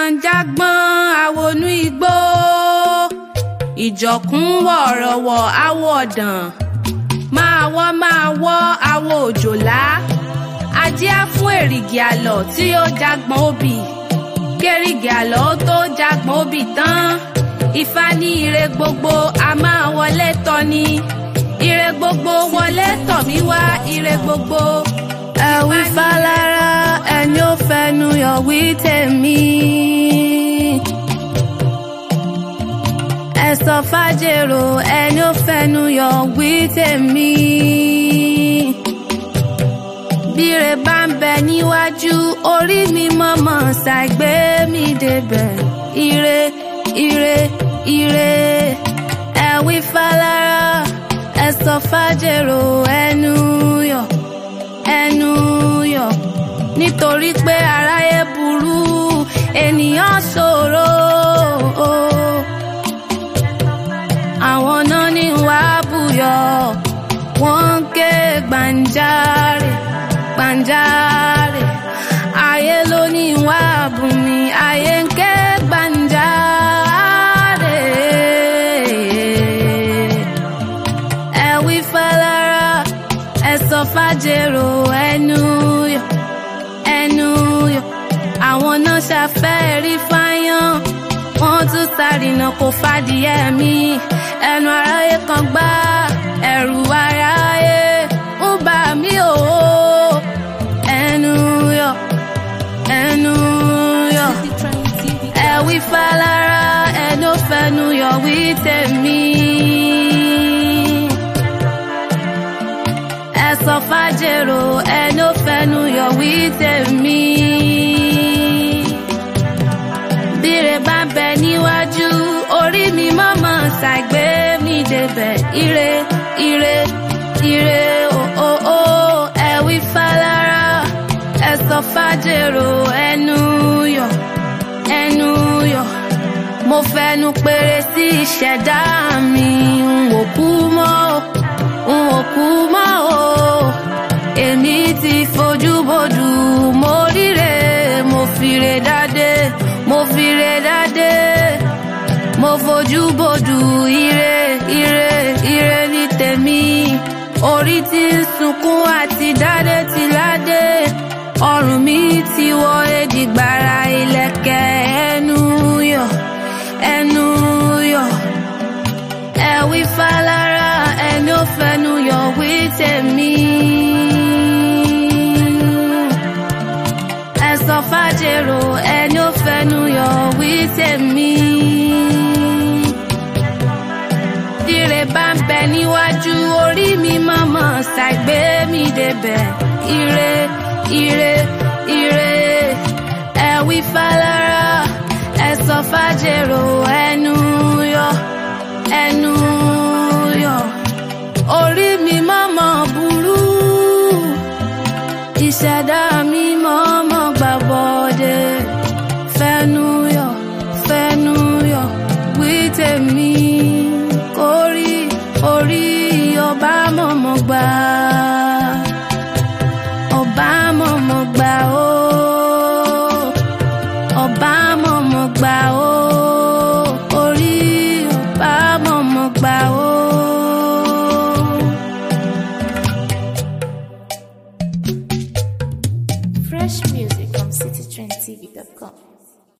jágbọ́n àwọnú igbó ìjọ̀kún wọ̀rọ̀wọ̀ awọ ọ̀dàn máa wọ́ máa wọ́ awọ òjòlá ajé á fún èrìgì àlọ́ tí ó jágbọ́n obì kérìgì àlọ́ ó tó jágbọ́n obì tán ifá ní ire gbogbo a máa wọlé tọ́ ni ire gbogbo wọlé tọ̀ mí wá ire gbogbo. ẹ wí fálára ẹni ó fẹnu yọ wí tèmi. ẹ sọ fàjèrò ẹni ó fẹnu yọ wí tèmi. bíre bá ń bẹ níwájú orí mi mọ̀mọ́ ṣàgbé mi débẹ̀ ire ire ire ẹ wí fálára ẹ sọ fàjèrò ẹnu yọ ẹnu yọ nítorí pé aráyé burú ènìyàn ṣòro àwọn náà ní wàá bùyọ wọ́n ń ké gbàǹjarè gbàǹjarè ayé ló ní wàá bùnmi ayé ń ké gbàǹjarè ẹ wí fálára ẹ sọ fàjèrò ẹnu yọ ẹnu yọ àwọn náà ṣàfẹ́ rí fáyán wọ́n tún sárìnà kò fàdìyẹ mi ẹnu aráyé kan gbá ẹ̀rù aráyé ń bà mí o ẹnu yọ ẹnu yọ ẹ wí fálára ẹnu fẹnu yọ wí tèmi. ẹ sọ fàjèrò ẹni ó fẹnu yọ wí tèmi. bíre bá bẹ níwájú orí mi mọ́mọ́ ṣàgbé mi débẹ̀ ire ire ire o o o ẹ wí fálára ẹ sọ fàjèrò ẹnu yọ ẹnu yọ mo fẹnu péré sí ìṣẹ̀dá mi n ò kú mọ́ n ò kú mọ́ o èmi ti fojú bodù mo ríre mo fire dádé mo fire dádé mo fojú bodù ire ire ire ní tèmi orí tí ń sunkún àti dádé ti ládé ọrùn mi ti wọ èdìgbàrà ìlẹ̀kẹ̀ ẹnu yọ ẹnu yọ ẹ wí fálára ẹni ó fẹnu yọ wí tèmi. ẹ sọ fàjèrò ẹni ó fẹnu yọ wí tèmi. Dire bá ń bẹ níwájú orí mi mọ̀mọ́ ṣàgbé mi débẹ̀ ire ire ire ẹ wí fálára ẹ sọ fàjèrò ẹnu yọ ẹnu yọ orí mi mọ́mọ́ burú ìṣẹ̀dá mi mọ́mọ́ gbàbọ̀dé fẹnu yọ fẹnu yọ wí tèmi kórí orí ọba mọ́mọ́ gbà ọba mọ́mọ́ gbà ó ọba mọ́mọ́ gbà ó orí ọba mọ́mọ́ gbà ó. Fresh music from citytrendtv.com.